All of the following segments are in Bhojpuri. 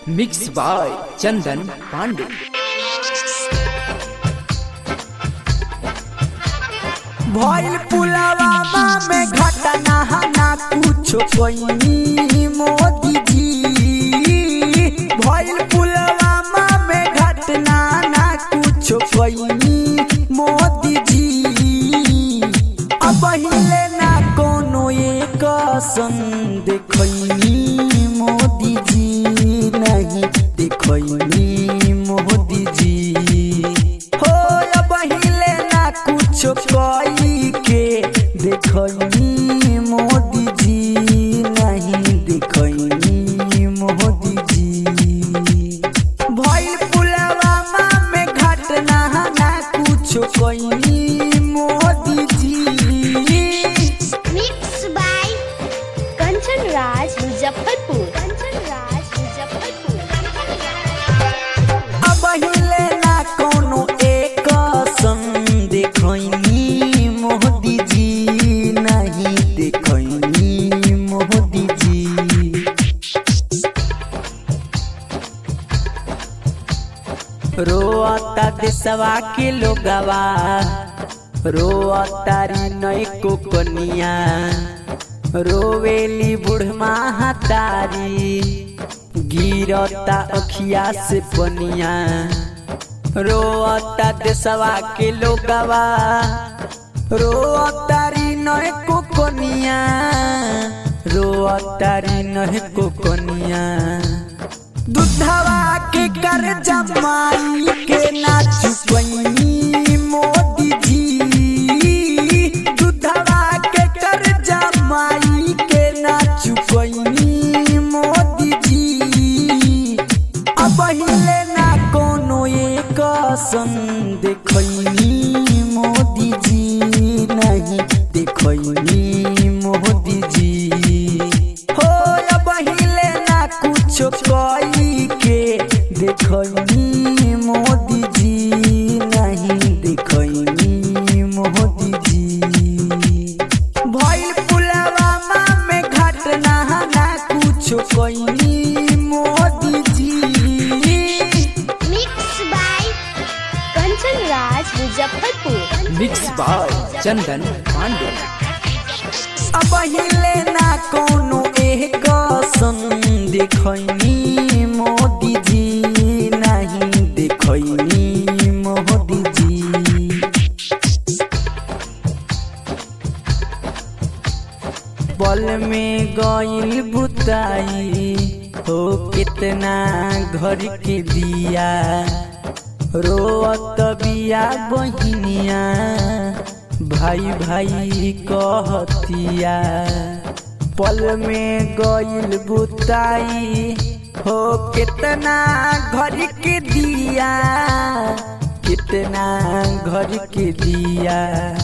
मिक्स बाय चंदन पांडे भइल पुलवामा में घटना ना कुछ कोई मोदी जी भइल पुलवामा में घटना ना कुछ कोई मोदी जी अब हिले ना कोनो एक सन देखैनी मोदी जी नहीं देखैनी मोदी जी हो अब हिले ना कुछ कोई के देखैनी मोदी जी नहीं देखैनी मोदी जी भइल पुलवामा में घटना ना कुछ कोई मोदी जी Mixed by Kanchan Raj Muzaffarpur. Kanchan Raj Muzaffarpur. अब हिले ना कोनो एक सन देखैनी मोदी जी नहीं देखैनी मोदी जी रोता देशवा के लोगवा रोता री नई को कनिया रोवेली बुढ़मा हतारी गिरता अखिया से पनिया रोता देशवा के लोगवा रोता री नई को कनिया रोता री नई को कनिया दुधवा के कर जमाई के नाच पैनी मोदी जी दुधवा के कर जमाई के नाच पैनी मोदी जी अब हिले ना कोनो एक सन देखैनी मोदी जी नहीं देखैनी मोदी जी हो अब हिले ना कुछ कोई के देखैनी मोदी जी नहीं देखैनी मोदी जी भइल पुलवामा में घटना ना कुछ कोई मोदी जी Mixed by Kanchan Raj Muzaffarpur. Mix by Chandan Pandey अब हिले ना कोनो एक सन देखैनी मोदी जी नहीं देखैनी मोदी जी पल में गइल बुताई हो कितना घर के दिया रोअत बिया बहिनिया भाई भाई कहतिया पल में गइल बुताई हो कितना घर के दिया कितना घर के दिया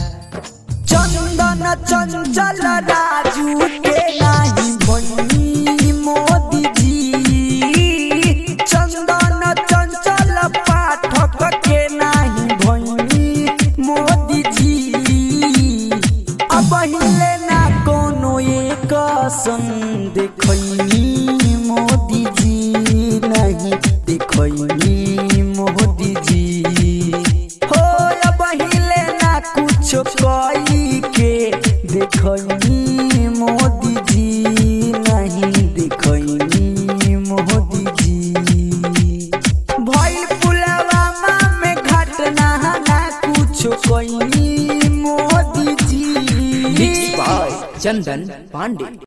चंदन चंचल राजू के नाही भनी मोदी जी चंदन चंचल पाठक के नाही भनी मोदी जी अब हिले ना कोनो एक सन देखैनी मोदी जी नहीं देखैनी मोदी जी हो अब हिले ना कुछ कोई के देखैनी मोदी जी नहीं देखैनी मोदी जी भइल पुलवामा में घटना ना कुछ कोई मोदी जी मिक्स बाय चंदन पांडे